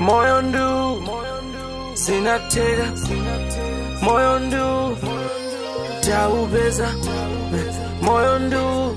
moyo ndu sinatega moyo ndu taupeza moyo ndu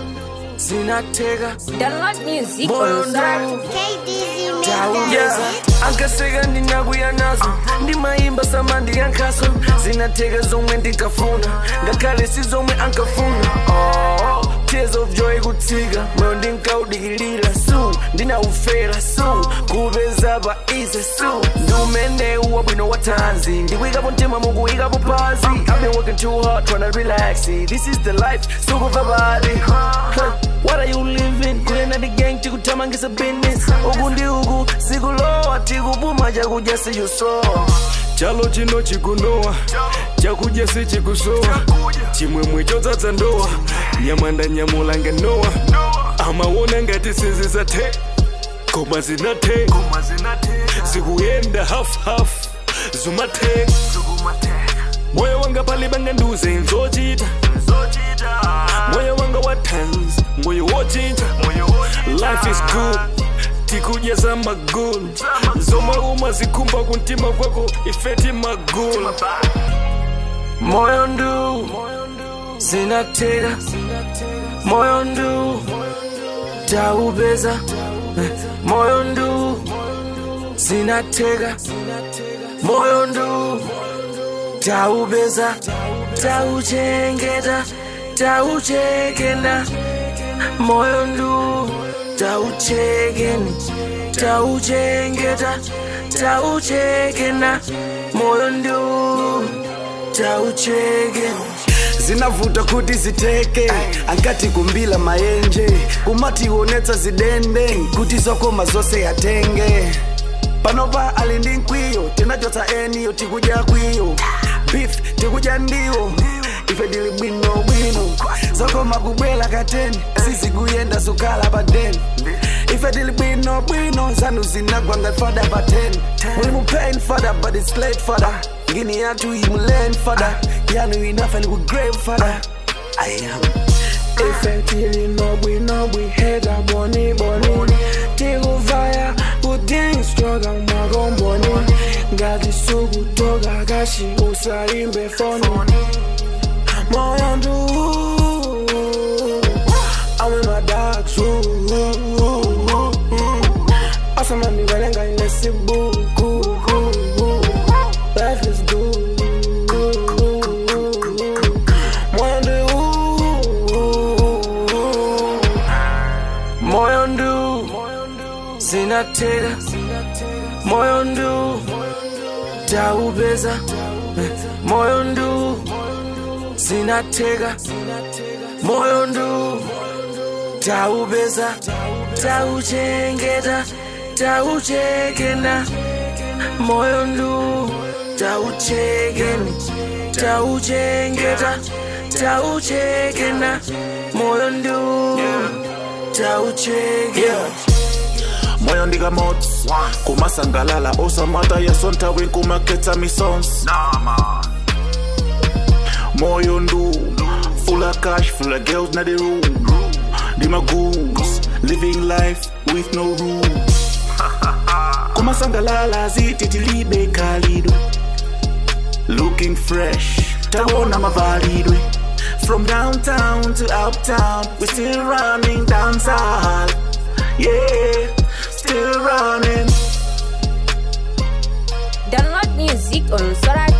sinatega Download music moyo on Sora. ndu KDZ tauyeza Mendoza. ankaseka ndinakuya nazo ndimayimba samandi yankhaso zinateka zomwe ndinkafuna ngakhale si zomwe ankafuna oh, tears of joy kutsika moyo ndinkaudikilira su ndinaufera su kupeza pa ize su ndiumenewu wabwino wa tanzi ndikuyikapo mtima mukuyikapo pansi i've been working too hard trying to relax this is the life sukuva bali huh. what are you living kulena the gang tikuthamangisa business uku ndi uku sikulowa tikupuma chakudya siyusowa chalo chino chikunowa chakudya sichikusowa chimwemwe chodzadza ndowa nyama ndanyamula nganowa amaona ngati sizisathe koma zinathe zikuyenda half-half zumathe moyo wanga pali banganduze nzochita moyo wanga wa tans moyo wochinja life is good tikudya za magulu zomwe umazikhumba kumtima kwako ifeti magulu moyo ndu sinateka moyo ndu taupeza moyo ndu sinateka moyo ndu taupeza tauchengeta tauchekenda moyo ndu tauchekeni tauchengeta tauchekenda moyo ndu tauchekeni zinavuta kuti ziteke ankati kumbila mayenje kumati kuonetsa zidende kuti zokoma zonse yatenge panopa ali ndi mkwiyo tinachotsa eniyo tikudya kwiyo beef tikudya ndiwo ife ndili bwino bwino zokoma kubwela kateni sizikuyenda sukala pa deni ife tili bwino bwino zanu zinagwa ngati fada pa 10 muli mu pain fada but it's late fada ngini yathu imulen fada yanu inafa ni ku grave fada i am ife tili nobwinobwi heta boniboni tikuvaya kudingistroga makomboni ngati sukutoka kashi usalimbe foni moyo ndu I'm in my dark room asamandivalenga inesibuku life is good moyo ndu moyo ndu sinateka moyo ndu taupeza moyo ndu sinateka moyo ndu taupeza tauchengeta tauchekenda moyo ndu tauchekeni tauchengeta tauchekenda moyo ndu tauchekena moyo ndikamotsi kumasangalala osamata yasonta winkumakhetsa misons moyo ndu full of cash full of girls na the room ndimagoons living life with no rules kumasangalala zititilibe khalidwe looking fresh tawona mavalidwe from downtown to uptown we still running dancehall yeah still running Download music on Sora